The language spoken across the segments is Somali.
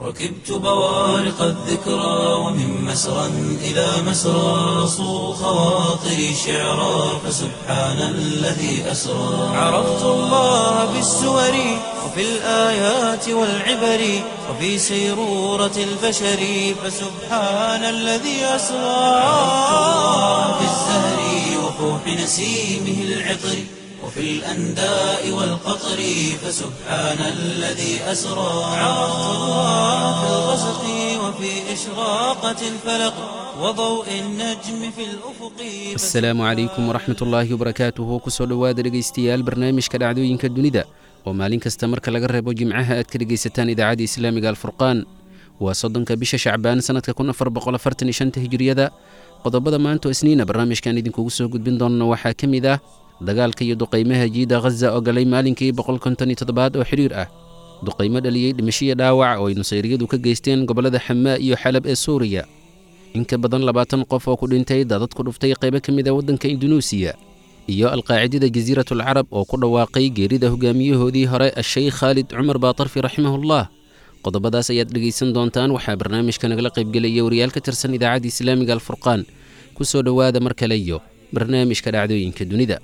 ركبت بوارق الذكرى ومن مسرى إلى مسرى صو خواطري شعرا فسبحان الذي أسرى عرفت الله بالسور وفي الآيات والعبر وفي سيرورة البشر فسبحان الذي أسرى عرفت الله بالزهر وفوح نسيمه العطر وفي الأنداء والقطر فسبحان الذي أسرى عرفت الله في الغسق وفي إشراقة الفلق وضوء النجم في الأفق asalaamu calaykum waraxmat ullaahi wabarakaatuhu kusoo dhowaada dhegaystayaal barnaamijka dhacdooyinka dunida oo maalin kasta marka laga reebo jimcaha aad ka dhegaysataan idaacadda islaamiga alfurqaan waa soddonka bisha shacbaan sannadka kun afar boqol afartan iyo shanta hijiriyada qodobada maanta oo isniina barnaamijkan idinkugu soo gudbin doonno waxaa ka mid ah dagaalka iyo duqaymaha jiida ghaza oo galay maalinkii boqol konton iyo toddobaad oo xidhiir ah duqaymo dhaliyey dhimashiyo dhaawac oo ay nusayriyadu ka geysteen gobollada xamaa iyo xalab ee suuriya in ka badan labaatan qof oo ku dhintay daadad ku dhuftay qaybo ka mid a waddanka indunuusiya iyo alqaacidada jasiiratul carab oo ku dhawaaqay geerida hogaamiyahoodii hore asheykh khaalid cumar baatarfi raximahullah qodobadaas ayaad dhegaysan doontaan waxaa barnaamijka nagala qaybgelaya wariyaal ka tirsan idaacadda islaamiga alfurqaan ku soo dhowaada mar kale iyo barnaamijka dhacdooyinka dunida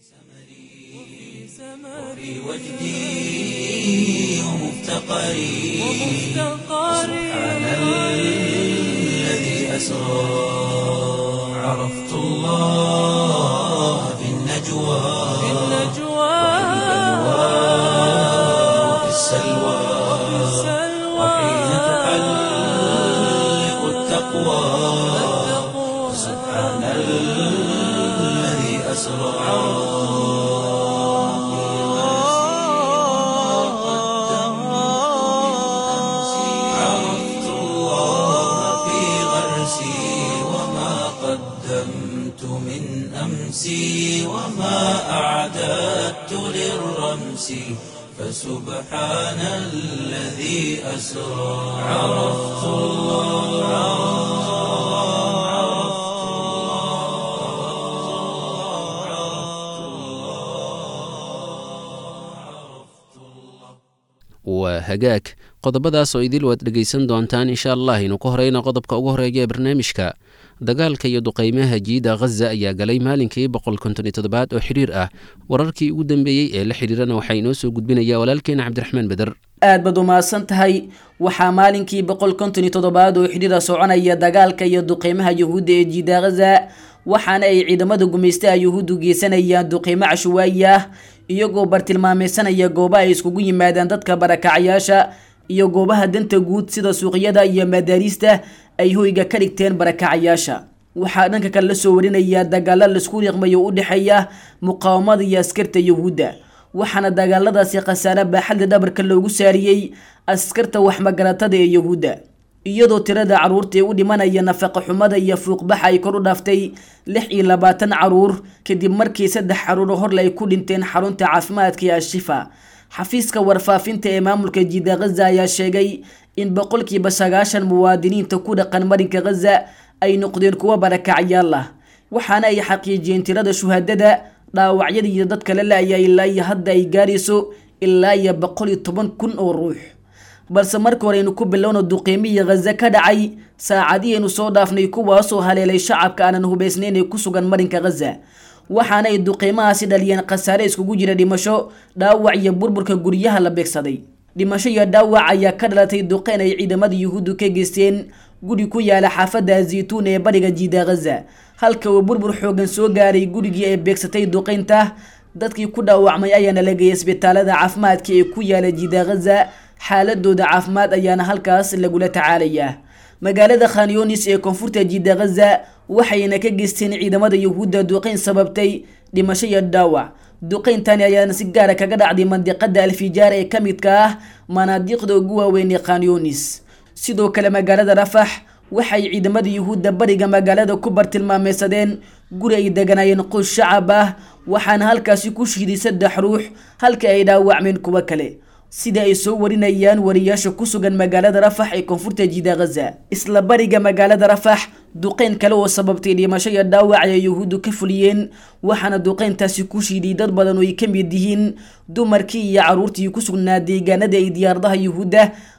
في وجدي ومفتقري سبحان الذي أسرى عرفت الله في النجوى وفي السلوى وحين تحلق التقوى سبحان الذي أسرى عرفت الله في غرسي وما قدمت من أمسي وما أعددت للرمس فسبحان الذي أسرى عرفت الله waa hagaag qodobadaas oo idil waad dhegaysan doontaan insha allah aynu ku horeyna qodobka ugu horeeya ee barnaamijka dagaalka iyo duqaymaha jiida ghaza ayaa galay maalinkii boqol konton iyo toddobaad oo xidhiir ah wararkii ugu dambeeyey ee la xidhiirana waxaa inoo soo gudbinaya walaalkeena cabdiraxmaan beder aad baad umahadsan tahay waxaa maalinkii boqol konton iyo toddobaad oo xidhiira soconaya dagaalka iyo duqeymaha yuhuudda ee jiida ghaza waxaana ay ciidamada gumaystaha yuhuuddu geysanayaan duqeymo cashuwaayi ah iyagoo bartilmaameysanaya goobaha ay iskugu yimaadaan dadka barakacayaasha iyo goobaha danta guud sida suuqyada iyo madaariista ay hoyga ka dhigteen barakacayaasha waxaa dhanka kale la soo warinaya dagaalo laisku riiqmayo u dhexeeya muqaawamada iyo askarta yuhuudda waxaana dagaaladaasi khasaare baaxadda dhabarka loogu saariyey askarta waxmagaratada ee yuhuudda iyadoo tirada caruurta ee u dhimanaya nafaqa xumada iyo fuuqbaxa ay kor u dhaaftay lix iyo labaatan caruur kadib markii saddex caruuro horle ay ku dhinteen xarunta caafimaadka ee ashifa xafiiska warfaafinta ee maamulka jiida ghaza ayaa sheegay in boqolkiiba sagaashan muwaadiniinta ku dhaqan marinka ghaza ay noqdeen kuwo barakacyaal ah waxaana ay xaqiijiyeen tirada shuhadada dhaawacyada iyo dadka la la-aya ilaa iyo hadda ay gaarayso ilaa iyo boqol iyo toban kun oo ruux balse marka hore aynu ku bilowno duqeymihii ghaza ka dhacay saacadihaynu soo dhaafnay kuwaasoo haleelay shacabka aanan hubaysnayn ee ku sugan marinka ghaza waxaana ay duqeymahaasi dhaliyeen khasaare iskugu jira dhimasho dhaawac iyo burburka guryaha la beegsaday dhimasho iyo dhaawac ayaa ka dhalatay duqeyn ay ciidamada yuhuuddu ka geysteen guri ku yaala xaafadda zaytuun ee bariga jiida ghaza halka uu burbur xoogan soo gaaray gurigii ay beegsatay duqeynta dadkii ku dhaawacmay ayaana la geeyay isbitaalada caafimaadka ee ku yaala jiida ghaza xaaladooda caafimaad ayaana halkaas lagula tacaalayaa magaalada khanyonis ee koonfurta jiida ghaza waxayna ka geysteen ciidamada yuhuudda duqeyn sababtay dhimasho iyo dhaawac duqeyntani ayaana si gaara kaga dhacday mandiqada alfijaar ee ka midka ah manaadiiqda ugu waaweyn ee khanyonis sidoo kale magaalada rafax waxay ciidamada yuhuudda bariga magaalada ku bartilmaameysadeen guri ay deganaayeen qoys shacab ah waxaana halkaasi ku shiiday saddex ruux halka ay dhaawacmeen kuwo kale sida ay soo warinayaan wariyaasha ku sugan magaalada rafax ee koonfurta jiida ghaza isla bariga magaalada rafax duqeyn kale oo sababtay dhimasho iyo dhaawac ay yuhuuddu ka fuliyeen waxaana duqeyntaasi ku shiiday dad badan oo ay ka mid yihiin dumarkii iyo caruurtii ku sugnaa deegaanada ay diyaaradaha yuhuudda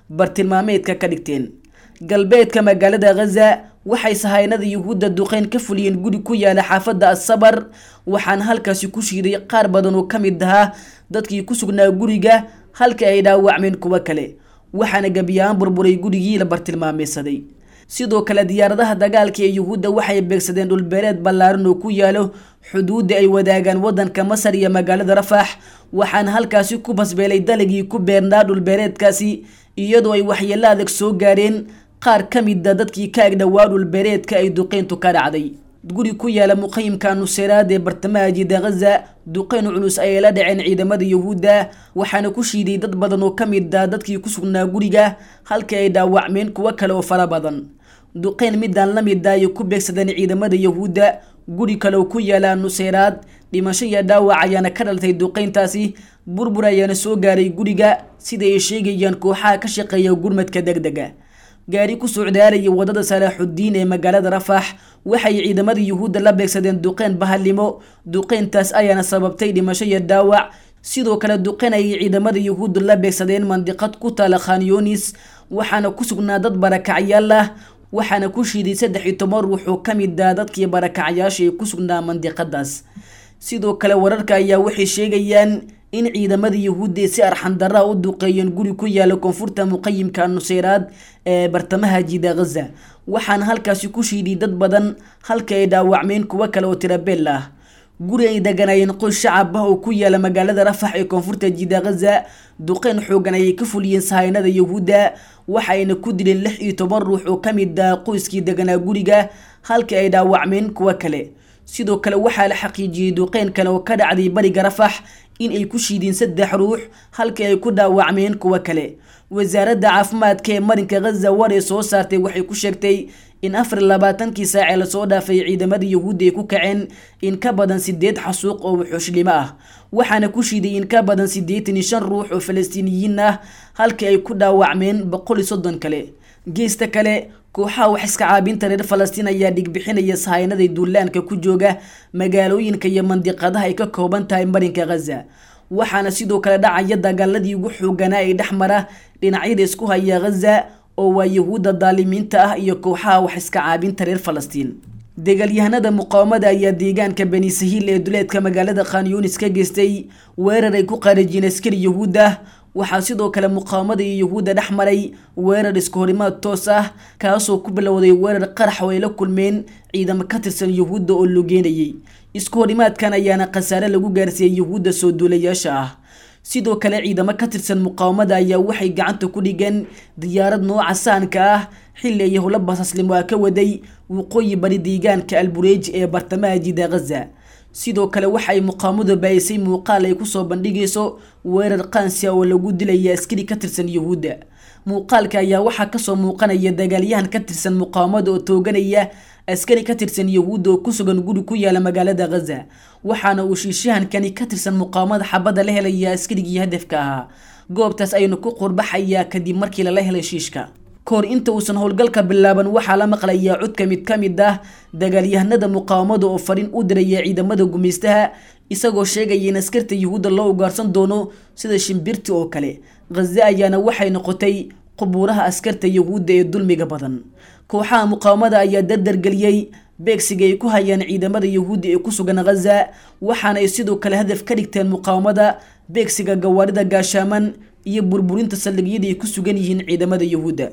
bartilmaameedka ka dhigteen galbeedka magaalada ghaza waxay sahaynada yuhuudda duqeyn ka fuliyeen guri ku yaala xaafadda assabar waxaana halkaasi ku shiiday qaar badan oo ka mid ahaa dadkii ku sugnaa guriga halka ay dhaawacmeen kuwo kale waxaana gebiyahaan burburay gurigii la bartilmaameysaday sidoo kale diyaaradaha dagaalka ee yuhuudda waxay beegsadeen dhulbeereed ballaaran oo ku yaalo xuduudda ay wadaagaan waddanka masar iyo magaalada rafax waxaana halkaasi ku basbeelay dalagii ku beernaa dhulbeereedkaasi iyadoo ay waxyeelo adag soo gaareen qaar ka mida dadkii ka agdhowaa dhulbeereedka ay duqeyntu ka dhacday guri ku yaala muqayimka nuseyraad ee bartamaha jiida ghaza duqeyn culus ayay la dhaceen ciidamada yuhuudda waxaana ku shiiday dad badan oo ka mid ah dadkii ku sugnaa guriga halkii ay dhaawacmeen kuwo kale oo fara badan duqeyn midaan la mid ah ay ku beegsadeen ciidamada yuhuudda guri kale oo ku yaala nuseyraad dhimasho iyo dhaawac ayaana ka dhaltay duqeyntaasi burbur ayaana soo gaaray guriga sida ay sheegayaan kooxaha ka shaqeeya gurmadka degdega gaari ku socdaalaya wadada salaaxudiin ee magaalada rafax waxay ciidamada yuhuudda la beegsadeen duqeyn bahalnimo duqeyntaas ayaana sababtay dhimasho iyo dhaawac sidoo kale duqeyn ayay ciidamada yuhuudda la beegsadeen mandiqad ku taala khanyonis waxaana ku sugnaa dad barakacyaal ah waxaana ku shiiday saddex iyo toban ruux oo ka mid ah dadkii barakacyaasha ee ku sugnaa mandiqadaas sidoo kale wararka ayaa waxay sheegayaan in ciidamada yuhuudda si arxandarra u duqeeyeen guri ku yaala koonfurta muqayimka nuseyraad ee bartamaha jiida ghaza waxaana halkaasi ku shiiday dad badan halka ay dhaawacmeen kuwo kale oo tirabeel ah guri ay deganayeen qoys shacab ah oo ku yaala magaalada rafax ee koonfurta jiida ghaza duqeyn xoogan ayay ka fuliyeen sahaynada yuhuudda waxayna ku dileen lix iyo toban ruux oo ka mid ah qoyskii deganaa guriga halka ay dhaawacmeen kuwo kale sidoo kale waxaa la xaqiijiyey duqeyn kale oo ka dhacday bariga rafax in ay ku shiideen saddex ruux halkii ay ku dhaawacmeen kuwo kale wasaaradda caafimaadka ee marinka ghaza war ee soo saartay waxay ku sheegtay in afar iyo labaatankii saacee lasoo dhaafay ciidamada yuhuudda ay ku kaceen in ka badan sideed xasuuq oo wuxuushlimo ah waxaana ku shiiday in ka badan siddeetan iyo shan ruux oo falastiiniyiin ah halkii ay ku dhaawacmeen boqol iyo soddon kale geesta kale kooxaha wax iska caabinta reer falastiin ayaa dhigbixinaya sahaynaday duulaanka ku jooga magaalooyinka iyo mandiqadaha ay ka kooban tahay marinka ghaza waxaana sidoo kale dhacaya dagaaladii ugu xooganaa ee dhex mara dhinacyada isku haya ghaza oo waa yuhuudda daalimiinta ah iyo kooxaha wax iska caabinta reer falastiin dagaalyahanada muqaawamada ayaa deegaanka bani sahiil ee duleedka magaalada khanyunis ka geystay weerar ay ku qaarajiyeen askari yuhuud ah waxaa sidoo kale muqaawamada iyo yuhuudda dhex maray weerar isku horimaad toos ah kaasoo ku bilowday weerar qarax oo ay la kulmeen ciidamo ka tirsan yuhuudda oo logeenayay isku horimaadkan ayaana khasaare lagu gaarsiiyey yuhuudda soo duulayaasha ah sidoo kale ciidamo ka tirsan muqaawamada ayaa waxay gacanta ku dhigeen diyaarad nooca saanka ah xilli ay howlo basaslimo ah ka waday waqooyi bari deegaanka albureej ee bartamaha jida ghaza sidoo kale waxa ay muqaawamadu baayisay muuqaal ay kusoo bandhigayso weerar qaansi oo lagu dilaya askari ka tirsan yuhuudda muuqaalka ayaa waxaa kasoo muuqanaya dagaalyahan ka tirsan muqaawamada oo tooganaya askari ka tirsan yuhuudda oo ku sugan guri ku yaala magaalada ghaza waxaana uu shiishahankani ka tirsan muqaawamada xabadda la helaya askarigii hadafka ahaa goobtaas aynu ku qurbaxayaa kadib markii lala helay shiishka kahor inta uusan howlgalka bilaaban waxaa la maqlayaa codka mid ka mid ah dagaalyahanada muqaawamada oo fariin u diraya ciidamada gumaystaha isagoo sheegaya in askarta yuhuudda loo ugaarsan doono sida shimbirti oo kale ghaza ayaana waxay noqotay qubuuraha askarta yuhuudda ee dulmiga badan kooxaha muqaawamada ayaa dardargeliyey beegsiga ay ku hayaan ciidamada yuhuudda ee ku sugan ghaza waxaana ay sidoo kale hadaf ka dhigteen muqaawamada beegsiga gawaarida gaashaaman iyo burburinta saldhigyada ay ku sugan yihiin ciidamada yuhuudda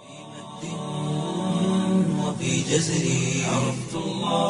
وفي جزري عرفت الله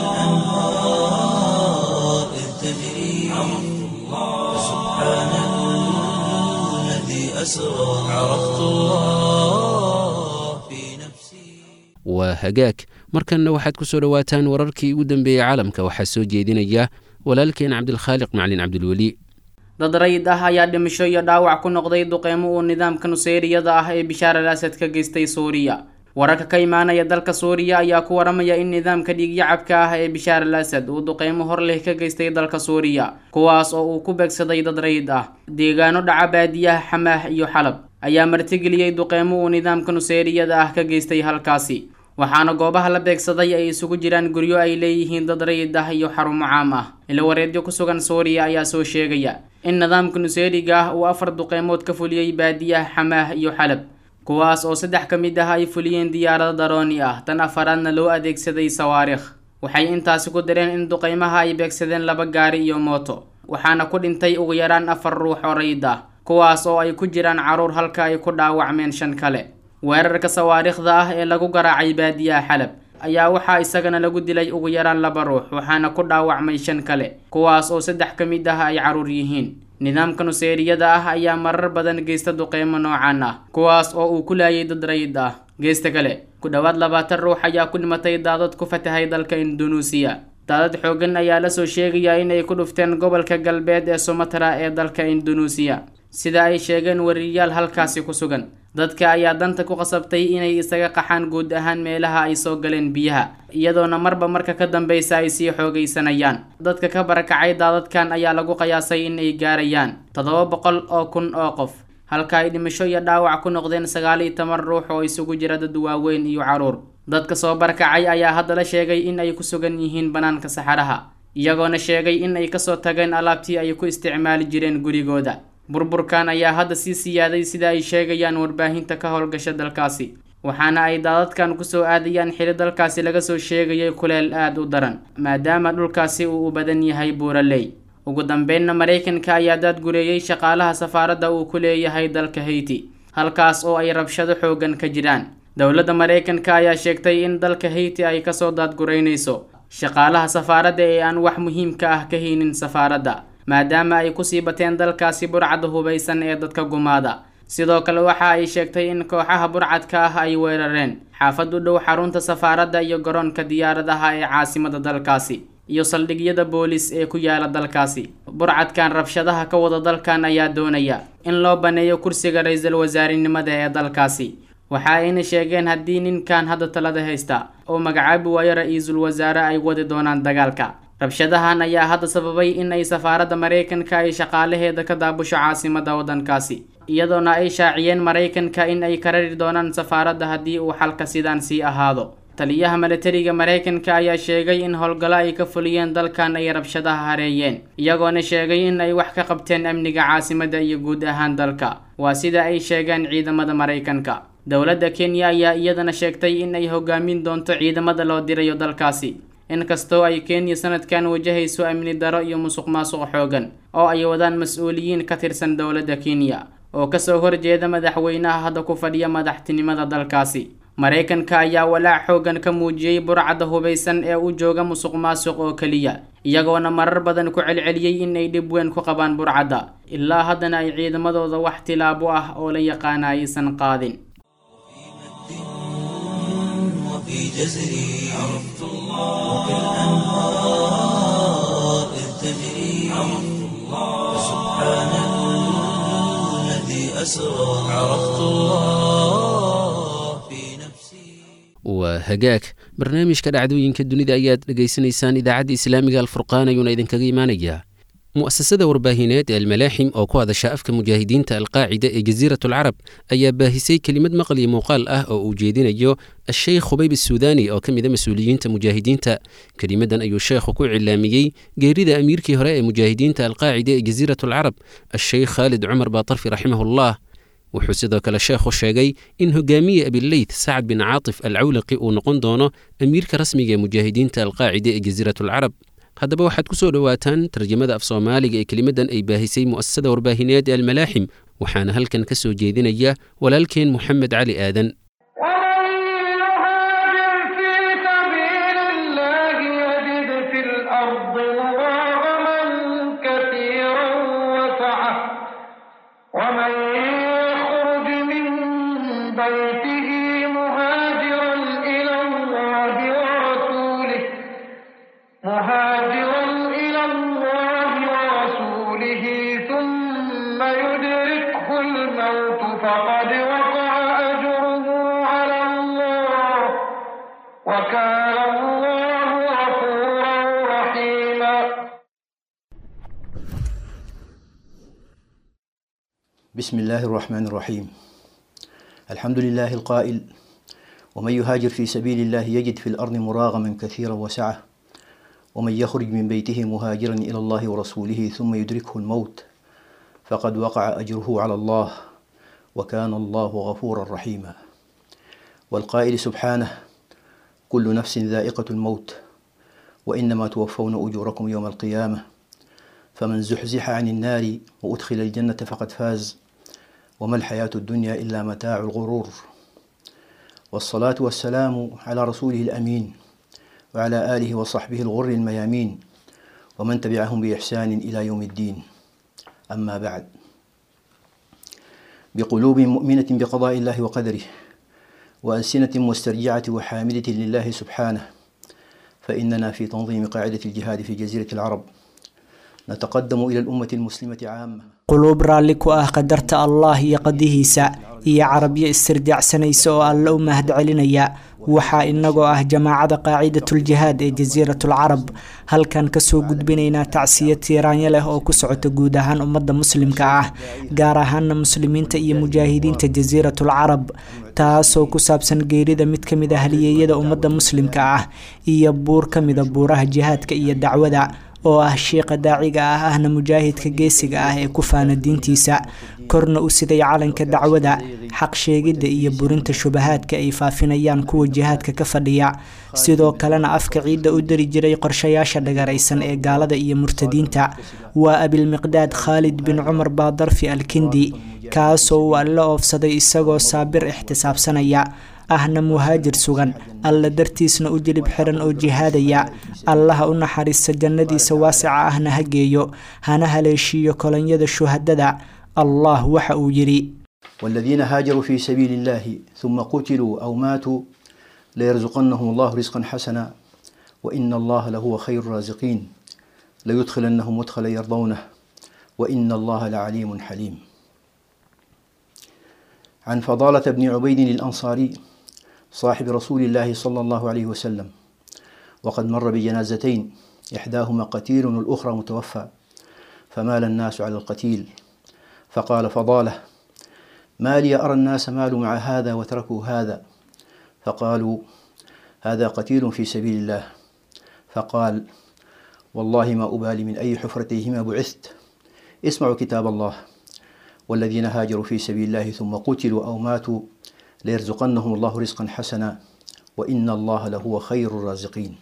وكالأنهار إذ تجري عرفت الله سبحان الذي أسرى عرفت الله في نفسي waa hagaag markanna waxaad ku soo dhowaataan wararkii ugu dambeeyey caalamka waxaa soo jeedinaya walaalkeen cabdilkhaaliq macalin cabdilweli dad rayid ah ayaa dhimasho iyo dhaawac ku noqday duqeymo uu nidaamka nuseyriyada ah ee bishaar al asad ka geystay suuriya wararka ka imaanaya dalka suuriya ayaa ku waramaya in nidaamka dhiigyacabka ah ee bishaar al asad uu duqeymo hor leh ka geystay dalka suuriya kuwaas oo uu ku beegsaday dad rayid ah deegaano dhaca baadiyaha xamaah iyo xalab ayaa martigeliyey duqeymo uu nidaamka nuseyriyada ah ka geystay halkaasi waxaana goobaha la beegsaday ay isugu jiraan guryo ay leeyihiin dad rayid ah iyo xarumo caam ah ilawareedyo ku sugan suuriya ayaa soo sheegaya in nidaamka nuseyriga ah uu afar duqeymood ka fuliyey baadiyaha xamaah iyo xalab kuwaas oo saddex ka mid ah ay fuliyeen diyaarado darooni ah tan afaraadna loo adeegsaday sawaarikh waxay intaasi ku dareen in duqeymaha ay beegsadeen laba gaari iyo mooto waxaana ku dhintay ugu yaraan afar ruux oo rayid ah kuwaas oo ay ku jiraan caruur halka ay ku dhaawacmeen shan kale weerarka sawaariikhda ah ee lagu garaacay baadiyaha xalab ayaa waxaa isagana lagu dilay ugu yaraan laba ruux waxaana ku dhaawacmay shan kale kuwaas oo saddex ka mid ah ay caruur yihiin nidaamka nuseeriyada ah ayaa marar badan geysta duqeymo noocan ah kuwaas oo uu ku laayay dad rayid ah geesta kale ku dhowaad labaatan ruux ayaa ku dhimatay daadad ku fatahay dalka indunuusiya daadad xoogan ayaa lasoo sheegayaa in ay ku dhufteen gobolka galbeed ee sumatra ee dalka indunuusiya sida ay sheegeen wariyayaal halkaasi ku sugan dadka ayaa danta ku qasabtay inay isaga qaxaan guud ahaan meelaha ay soo galeen biyaha iyadoona marba marka ka dambeysa ay sii xoogaysanayaan dadka ka barakacay daadadkan ayaa lagu qiyaasay in ay gaarayaan toddoba boqol oo kun oo qof halka ay dhimasho iyo dhaawac ku noqdeen sagaal iyo toban ruux oo isugu jira dad waaweyn iyo caruur dadka soo barakacay ayaa hadda la sheegay in ay ku sugan yihiin bannaanka saxaraha iyagoona sheegay in ay kasoo tageen alaabtii ay ku isticmaali jireen gurigooda burburkan ayaa hadda sii siyaaday sida ay sheegayaan warbaahinta ka howlgasha dalkaasi waxaana ay daadadkan kusoo aadayaan xili dalkaasi laga soo sheegayay kuleel aada u daran maadaama dhulkaasi uu u badan yahay buuraley ugu dambeynna maraykanka ayaa daadgureeyey shaqaalaha safaaradda uu ku leeyahay dalka hayti halkaas oo ay rabshado xoogan ka jiraan dowladda maraykanka ayaa sheegtay in dalka hayti ay kasoo daadgureynayso shaqaalaha safaaradda ee aan wax muhiimka ah ka haynin safaaradda maadaama ay kusii bateen dalkaasi burcadda hubaysan ee dadka gumaada sidoo kale waxa ay sheegtay in kooxaha burcadka ah ay weerareen xaafad u dhow xarunta safaaradda iyo garoonka diyaaradaha ee caasimada dalkaasi iyo saldhigyada boolis ee ku yaala dalkaasi burcadkan rabshadaha ka wada dalkan ayaa doonaya in loo baneeyo kursiga ra-iisul wasaarenimada ee dalkaasi waxa ayna sheegeen haddii ninkan hadda talada haysta oo magacaabi waayo ra-iisul wasaare ay wadi doonaan dagaalka rabshadahan ayaa hadda sababay in ay safaaradda maraykanka ay shaqaalaheeda ka daabusho caasimada waddankaasi iyadoona ay shaaciyeen maraykanka in ay karari doonaan safaaradda haddii uu xalka sidaan sii ahaado taliyaha milatariga maraykanka ayaa sheegay in howlgallo ay ka fuliyeen dalkan ay rabshadaha hareeyeen iyagoona sheegay in ay wax ka qabteen amniga caasimada iyo guud ahaan dalka waa sida ay sheegeen ciidamada maraykanka dowladda kenya ayaa iyadana sheegtay in ay hogaamin doonto ciidamada loo dirayo dalkaasi inkastoo ay kenya sanadkan wajahayso amni daro iyo musuq maasuq xoogan oo ay wadaan mas-uuliyiin ka tirsan dowladda kenya oo kasoo horjeeda madaxweynaha hadda ku fadhiya madaxtinimada dalkaasi maraykanka ayaa walaac xoogan ka muujiyey burcadda hubaysan ee u jooga musuq maasuq oo keliya iyagoona marar badan ku celceliyey in ay dhib weyn ku qabaan burcadda ilaa haddana ay ciidamadooda wax tilaabo ah oo la yaqaana aysan qaadin وفي جزري عرفت الله وكالأنهار إذ تجري عرفت الله سبحان الذي أسرى عرفت الله في نفسي waa hagaag barnaamijka dhacdooyinka dunida ayaad dhegaysanaysaan idaacadda islaamiga alfurqaan ayuuna idinkaga imaanayaa mu'asasada warbaahineed ee almalaaxim oo ku hadasha afka mujaahidiinta alqaacida ee jasiirat alcarab ayaa baahisay kelimad maqal iyo muuqaal ah oo uu jeedinayo asheykh khubayb asuudani oo ka mida mas-uuliyiinta mujaahidiinta kelimadan ayuu sheekhu ku cilaamiyey geerida amiirkii hore ee mujaahidiinta alqaacida ee jasiirat alcarab asheykh khaalid cumar baatarfi raximahullah wuxuu sidoo kale sheekhu sheegay in hogaamiye abileyth sacad bin caatif alcawlaqi uu noqon doono amiirka rasmiga ee mujaahidiinta alqaacida ee jasiirat alcarab haddaba waxaad ku soo dhowaataan tarjamada af soomaaliga ee kelimadan ay baahisay mu'asasada warbaahineed ee almalaaxim waxaana halkan ka soo jeedinaya walaalkeen moxamed cali aadan ومن يهاجر في سبيل الله يجد في الأرض مراغما كثيرا وسعة ومن يخرج من بيته مهاجرا إلى الله ورسوله مهاجرا إلى الله ورسوله ثم يدركه الموت فقد وقع أجره على الله وكان الله غفورا رحيما بسم الله الرحمن الرحيم الحمد لله القائل ومن يهاجر في سبيل الله يجد في الأرض مراغما كثيرا وسعة ومن يخرج من بيته مهاجرا إلى الله ورسوله ثم يدركه الموت فقد وقع أجره على الله وكان الله غفورا رحيما والقائل سبحانه كل نفس ذائقة الموت وإنما توفون أجوركم يوم القيامة فمن زحزح عن النار وأدخل الجنة فقد فاز وما الحياة الدنيا إلا متاع الغرور والصلاة والسلام على رسوله الأمين وعلى آله وصحبه الغر الميامين ومن تبعهم بإحسان إلى يوم الدين أما بعد بقلوب مؤمنة بقضاء الله وقدره وألسنة مسترجعة وحامدة لله سبحانه فإننا في تنظيم قاعدة الجهاد في جزيرة العرب نتقدم إلى الأمة المسلمة عامة quluub raalli ku ah qadarta allah iyo qadihiisa iyo carabiyo istirjaacsanaysa oo alle u mahad celinaya waxaa inagoo ah jamaacada qaacidatuljihaad ee jasiiratul carab halkan kasoo gudbinaynaa tacsiya tiiraanyo leh oo ku socota guud ahaan ummadda muslimka ah gaar ahaana muslimiinta iyo mujaahidiinta jasiiratul carab taasoo ku saabsan geerida mid ka mid a haliyeeyada ummadda muslimka ah iyo buur ka mida buuraha jihaadka iyo dacwada oo ah shiiqa daaciga ah ahna mujaahidka geesiga ah ee ku faana diintiisa korna u siday calanka dacwada xaq sheegidda iyo burinta shubahaadka ay faafinayaan kuwa jihaadka ka fadhiya sidoo kalena afka ciidda u dari jiray qorshayaasha dhagaraysan ee gaalada iyo murtadiinta waa abilmiqdaad khaalid bin cumar baadarfi alkindi kaasoo uu alle oofsaday isagoo saabir ixtisaabsanaya ahna muhaajir sugan alla dartiisna u jilib xiran oo jihaadaya allaha u naxariista jannadiisa waasica ahna ha geeyo hana haleeshiiyo kolonyada shuhadada allah waxa uu yidhi والذين هاجروا في سبيل الله ثم قتلوا أو ماتوا ليرزقنهم الله رزقا حسنا وإن الله لهو خير الرازقين ليدخلنهم مدخلا يرضونه وإن الله لعليم حليم عن فضالة بن عبيد الأنصاري صاحب رسول الله صلى الله عليه وسلم وقد مر بجنازتين إحداهما قتيل والأخرى متوفى فمال الناس على القتيل فقال فضالة ما لي أرى الناس مالوا مع هذا وتركوا هذا فقالوا هذا قتيل في سبيل الله فقال والله ما أبالي من أي حفرتيهما بعثت اسمعوا كتاب الله والذين هاجروا في سبيل الله ثم قتلوا أو ماتوا ليرزقنهم الله رزقا حسنا وإن الله لهو خير الرازقين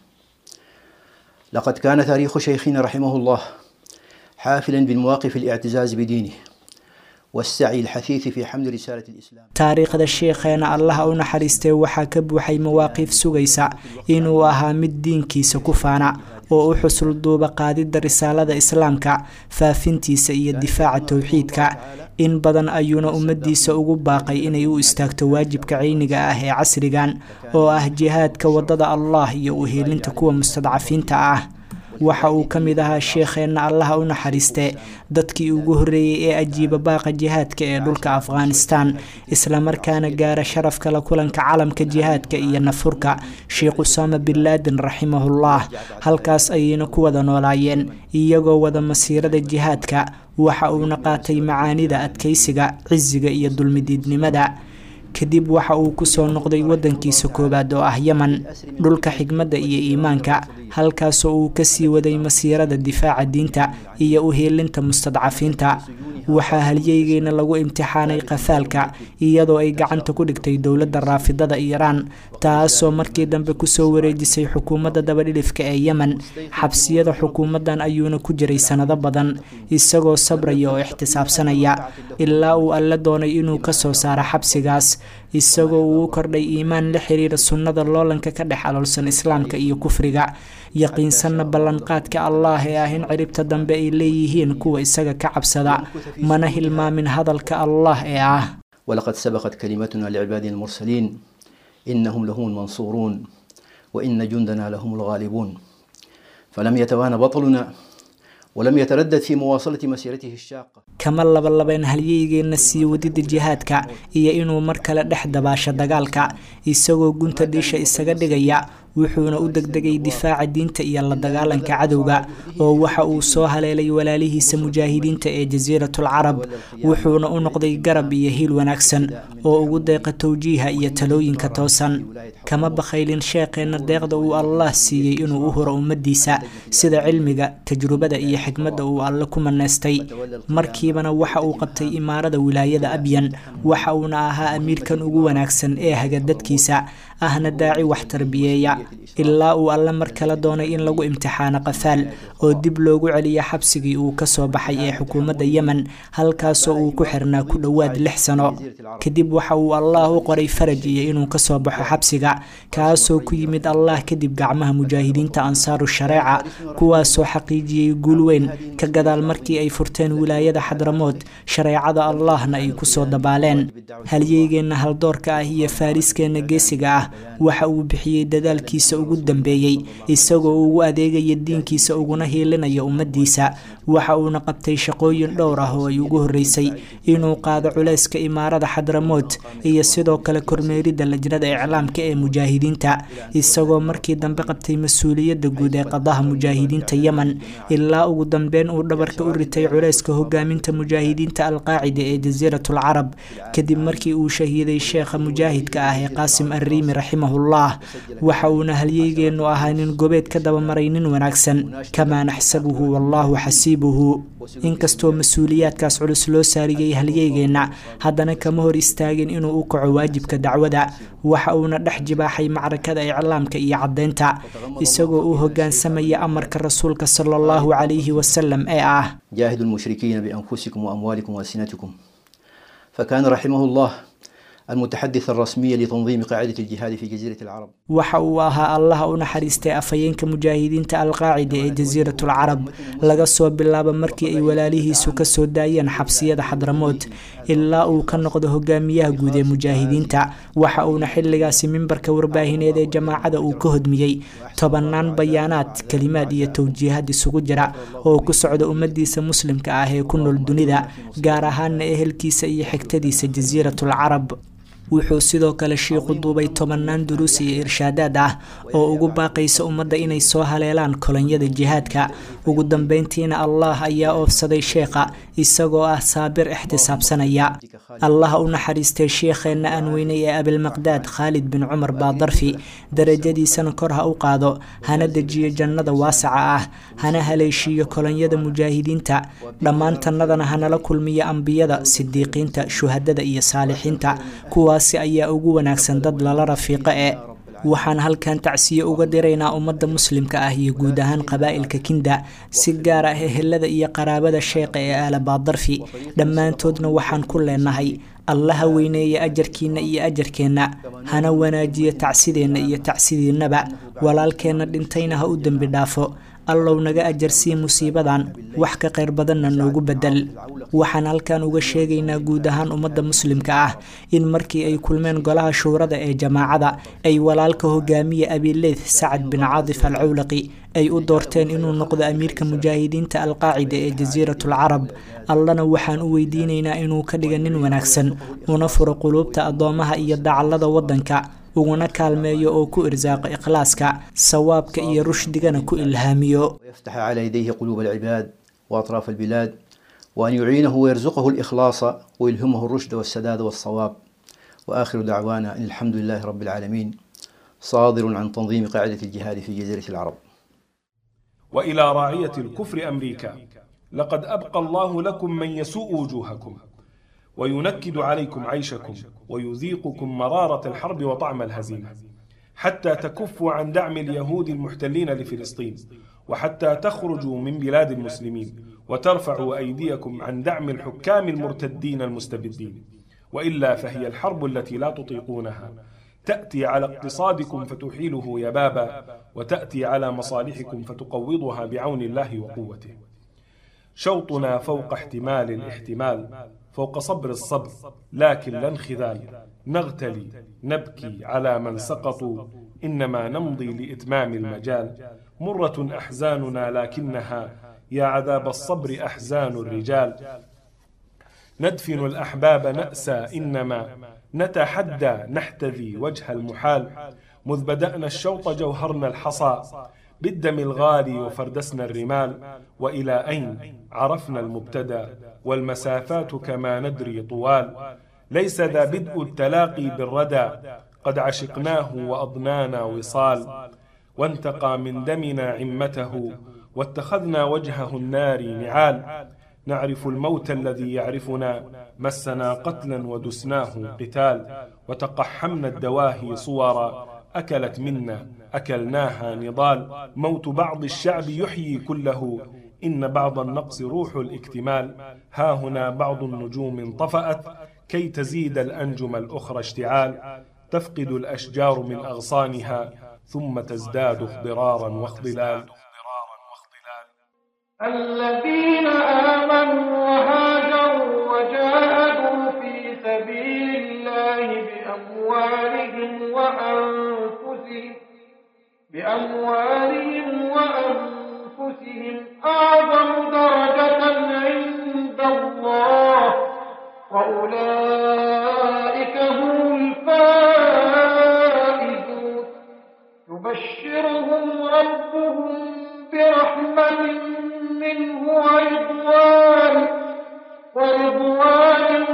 لقد كان تاريخ شيخنا رحمه الله حافلا بالمواقف الاعتزاز بدينه والسعي الحثيث في حمل رسالة الإسلام taariikhda sheekheena allaha u naxariistay waxaa ka buuxay mawaaqiif sugaysa inuu ahaa mid diinkiisa ku faana oo u xusul duuba qaadidda risaalada islaamka faafintiisa iyo difaaca towxiidka in badan ayuuna ummadiisa ugu baaqay inay u istaagto waajibka cayniga ah ee casrigan oo ah jihaadka wadada allah iyo uheelinta kuwa mustadcafiinta ah waxa uu ka mid ahaa sheekheenna allaha u naxariiste dadkii ugu horreeyey ee ajiiba baaqa jihaadka ee dhulka afghanistan islamarkaana gaara sharafka la kulanka calamka jihaadka iyo nafurka sheekh usaama bin laadin raximahullah halkaas ayayna ku wada noolaayeen iyagoo wada masiirada jihaadka waxa uuna qaatay macaanida adkaysiga cisiga iyo dulmidiidnimada kadib waxa uu kusoo noqday wadankiisa koowaad oo ah yeman dhulka xigmadda iyo iimaanka halkaasoo uu kasii waday masiirada difaaca diinta iyo uheelinta mustadcafiinta waxaa halyeygeena lagu imtixaanay qafaalka iyadoo ay gacanta ku dhigtay dowladda raafidada iiraan taasoo markii dambe kusoo wareejisay xukuumadda dabadhilifka ee yemen xabsiyada xukuumaddan ayuuna ku jiray sanado badan isagoo sabraya oo ixtisaabsanaya ilaa uu alle doonay inuu kasoo saaro xabsigaas isagoo uu u kordhay iimaan la xiriira sunnada loolanka ka dhex aloolsan islaamka iyo kufriga yaqiinsanna ballanqaadka allah ee ah in ciribta dambe ay leeyihiin kuwa isaga ka cabsada mana hilmaamin hadalka allah ee ah ولقد سبقت كلمتنا لعبادنا المرسلين إنهم لهم المنصورون وإن جندنا لهم الغالبون فلم يتوانى بطلنا ولم يتردد في مواصلة مسيرته الشاقة kama labalabeen halyeygeena sii wadida jihaadka iyo inuu mar kale dhex dabaasho dagaalka isagoo gunta dhiisha isaga dhigaya wuxuuna u degdegay difaaca diinta iyo la dagaalanka cadowga oo waxa uu soo haleelay walaalihiisa mujaahidiinta ee jasiiratul carab wuxuuna u noqday garab iyo hiil wanaagsan oo ugu deeqa towjiiha iyo talooyinka toosan kama bakhaylin sheekheenna deeqda uu allah siiyey inuu u huro ummadiisa sida cilmiga tajrubada iyo xikmadda uu alle ku maneystay markiibana waxa uu qabtay imaarada wilaayada abyan waxa uuna ahaa amiirkan ugu wanaagsan ee haga dadkiisa ahna daaci wax tarbiyeeya ilaa uu alle mar kale doonay in lagu imtixaano qafaal oo dib loogu celiyo xabsigii uu kasoo baxay ee xukuumadda yemen halkaasoo uu ku xirnaa ku dhowaad lix sano kadib waxa uu allah u qoray faraj iyo inuu kasoo baxo xabsiga kaasoo ku yimid allah kadib gacmaha mujaahidiinta ansaaru shareeca kuwaasoo xaqiijiyey guul weyn ka gadaal markii ay furteen wilaayada xadramood shareecada allahna ay kusoo dabaaleen halyeygeenna haldoorka ah iyo faariskeenna geesiga ah waxa uu bixiyey dadaalkiisa ugu dambeeyey isagoo ugu adeegaya diinkiisa uguna hiilinaya ummaddiisa waxa uuna qabtay shaqooyin dhowr ah oo ay ugu horreysay inuu qaado culeyska imaarada xadramood iyo sidoo kale kormeeridda lajnada iclaamka ee mujaahidiinta isagoo markii dambe qabtay mas-uuliyadda guud ee qadaha mujaahidiinta yemen ilaa ugu dambeyn uu dhabarka u ritay culeyska hogaaminta mujaahidiinta alqaacida ee jasiiratul carab kadib markii uu shahiiday sheekha mujaahidka ah ee qaasim arriimi raximahullah waxa uuna halyeygeenu ahaa nin gobeed ka dabamaray nin wanaagsan kamaa naxsabuhu wallahu xasiibuhu inkastoo mas-uuliyaadkaas culus loo saariyey halyeygeenna haddana kama hor istaagin inuu u kaco waajibka dacwada waxa uuna dhex jibaaxay macrakada iclaamka iyo caddeynta isagoo u hogaansamaya amarka rasuulka sala allahu calayhi wasalam ee ah جاهدوا المشركين بأنفسكم وأموالكم وألسنتكم فكان رحمه الله المتحدث الرسمي لتنظيم قاعدة الجهاد في جزيرة العرب waxa uu ahaa allaha u naxariistay afhayeenka mujaahidiinta alqaacida ee jasiiratul carab laga soo bilaabo markii ay walaalihiisu kasoo daayeen xabsiyada xadramood ilaa uu ka noqdo hogaamiyaha guud ee mujaahidiinta waxa uuna xilligaasi mimbarka warbaahineed ee jamaacada uu ka hodmiyey tobanaan bayaanaad kelimaad iyo towjiihad isugu jira oo ku socda ummadiisa muslimka ah ee ku nool dunida gaar ahaana ehelkiisa iyo xigtadiisa jasiiratul carab wuxuu sidoo kale shiiqu duubay tobanaan duruus iyo irshaadaad ah oo ugu baaqaysa ummadda inay soo haleelaan kolonyada jihaadka ugu dambeyntiina allah ayaa oofsaday sheekha isagoo ah saabir ixtisaabsanaya allaha u naxariistay sheekheenna aan weynay ee abilmaqdaad khaalid bin cumar baadarfi darajadiisana kor ha u qaado hana dejiyo jannada waasaca ah hana haleeshiiyo kolonyada mujaahidiinta dhammaantannadana hanala kulmiyo ambiyada sidiiqiinta shuhadada iyo saalixiinta kuwaasi ayaa ugu wanaagsan dad lala rafiiqo ee waxaan halkan tacsiye uga diraynaa ummadda muslimka ah iyo guud ahaan qabaa'ilka kinda si gaar ah ehelada iyo qaraabada sheeqa ee aalabaadarfi dhammaantoodna waxaan ku leenahay allaha weyneeya ajarkiinna iyo ajarkeenna hana wanaajiyo tacsideenna iyo tacsidiinnaba walaalkeenna dhintayna ha u dembi dhaafo allow naga ajarsii musiibadan wax ka qayr badanna noogu bedel waxaan halkan uga sheegaynaa guud ahaan ummadda muslimka ah in markii ay kulmeen golaha shuurada ee jamaacada ay walaalka hogaamiya abileeth sacad bin caadif al cawlaqi ay u doorteen inuu noqdo amiirka mujaahidiinta alqaacida ee jasiiratul carab allana waxaan u weydiinaynaa inuu ka dhiga nin wanaagsan una furo quluubta addoomaha iyo dacallada waddanka uguna kaalmeeyo oo ku irsaaqo ikhlaaska sawaabka iyo rushdigana ku ilhaamiyo ويفتح على يديه قلوب العباد وأطراف البلاد وأن يعينه ويرزقه الإخلاص ويلهمه الرشد والسداد والصواب وآخر دعوانا أن الحمد لله رب العالمين صادر عن تنظيم قاعدة الجهاد في جزيرة العرب والى راعيه الكفر امريكا لقد ابقى الله لكم من يسوء وجوهكم وينكد عليكم عيشكم ويذيقكم مراره الحرب وطعم الهزيمه حتى تكفوا عن دعم اليهود المحتلين لفلسطين وحتى تخرجوا من بلاد المسلمين وترفعوا ايديكم عن دعم الحكام المرتدين المستبدين والا فهي الحرب التي لا تطيقونها تأتي على اقتصادكم فتحيله يبابا وتأتي على مصالحكم فتقوضها بعون الله وقوته شوطنا فوق احتمال الاحتمال فوق صبر الصبر لكن لا انخذال نغتلي نبكي على من سقطوا إنما نمضي لإتمام المجال مرة أحزاننا لكنها يا عذاب الصبر أحزان الرجال ندفن الأحباب نأسى إنما نتحدى نحتذي وجه المحال مذ بدأنا الشوط جوهرنا الحصى بالدم الغالي وفردسنا الرمال وإلى أين عرفنا المبتدى والمسافات كما ندري طوال ليس ذا بدء التلاقي بالردى قد عشقناه وأضنانا وصال وانتقى من دمنا عمته واتخذنا وجهه النار نعال نعرف الموت الذي يعرفنا مسنا قتلا ودسناه قتال وتقحمنا الدواهي صورا أكلت منا أكلناها نضال موت بعض الشعب يحيي كله إن بعض النقص روح الاكتمال ها هنا بعض النجوم انطفأت كي تزيد الأنجم الأخرى اشتعال تفقد الأشجار من أغصانها ثم تزداد اخضرارا واخضلال الذين آمنوا وهاجروا وجاهدوا في سبيل الله بأموالهم وأنفسهم بأموالهم وأنفسهم أعظم درجة عند الله وأولئك هم الفائزون يبشرهم ربهم برحمة منه ورضوان ورضوان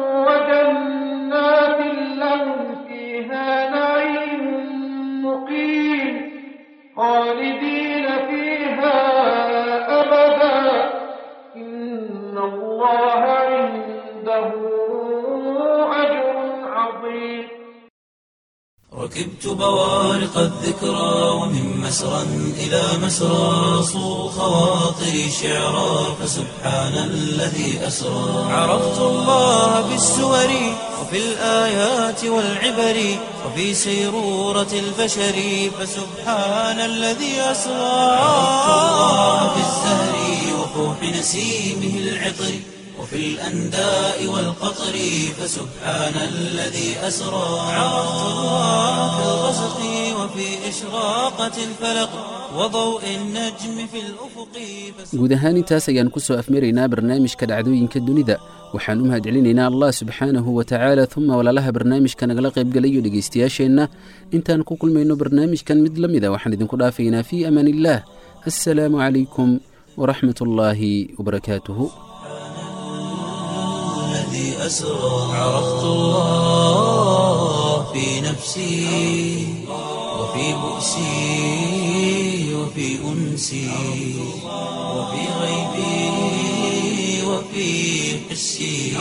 وجنات لهم فيها نعيم مقيم خالدين فيها أبدا إن الله عنده أجر عظيم ركبت بوارق الذكرى ومن مسرى إلى مسرى صو خواطري شعرا فسبحان الذي أسرى عرفت الله بالسور وفي الآيات والعبر وفي سيرورة البشر فسبحان الذي أسرى عرفت الله بالزهر وفوح نسيمه العطر وفي الأنداء والقطر فسبحان الذي أسرى عرفت الله في الغسق وفي إشراقة الفلق وضوء النجم في الأفق guud ahaan intaas ayaan ku soo afmaraynaa barnaamijka dhacdooyinka dunida waxaan u mahadcelinaynaa allah subxaanahu wa tacaala uma walaalaha barnaamijka nagala qaybgalayo dhegaystayaasheenna intaan ku kulmayno barnaamijkan mid la mida waxaan idinku dhaafaynaa fii amaan illaah assalaamu calaykum waraxmat ullaahi wabarakaatuhu الذي أسرى عرفت الله في نفسي وفي بؤسي وفي أنسي وفي غيبي وفي حسي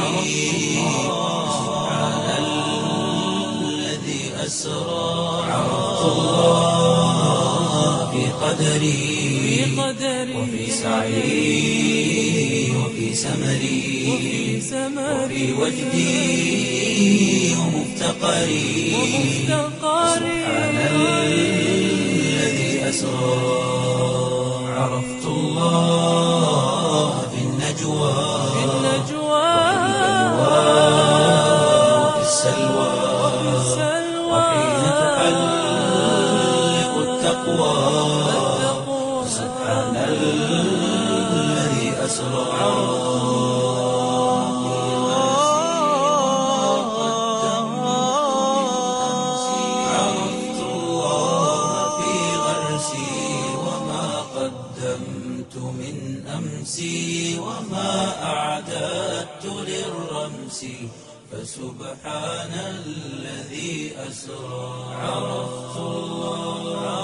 سبحان الذي أسرى عرفت الله في قدري وفي سعي وفي سمري وفي وجدي ومفتقري سبحان الذي أسرى عرفت الله في النجوى وفي السلوى وحين تحلق التقوى سبحان الذي أسرى عرفت الله في غرسي وما قدمت من أمسي وما أعددت للرمس فسبحان الذي أسرى عرفت الله